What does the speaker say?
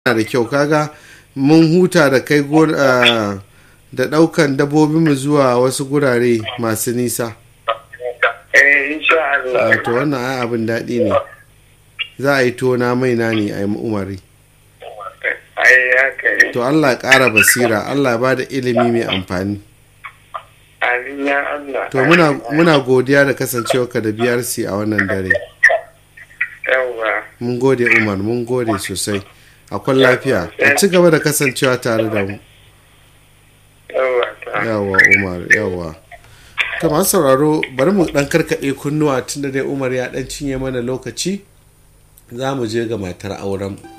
da kyau kaga mun huta da kai da daukan dabbobinmu zuwa wasu gurare masu nisa eh insha Allah to wannan ai abin daɗi ne za a yi tona mai na ne a yi umari ai haka ne to allah ƙara basira allah ba da ilimi mai amfani amin ya Allah to muna, muna godiya da kasancewarka da brc a wannan dare yawa mun gode umar mun gode sosai akwai lafiya a ci gaba da kasancewa tare da mu yawa ta yawa umar yawa to masu sauraro bari mu dan karkaɗe kunnuwa tunda dai umar ya dan cinye mana lokaci za mu je ga matar auren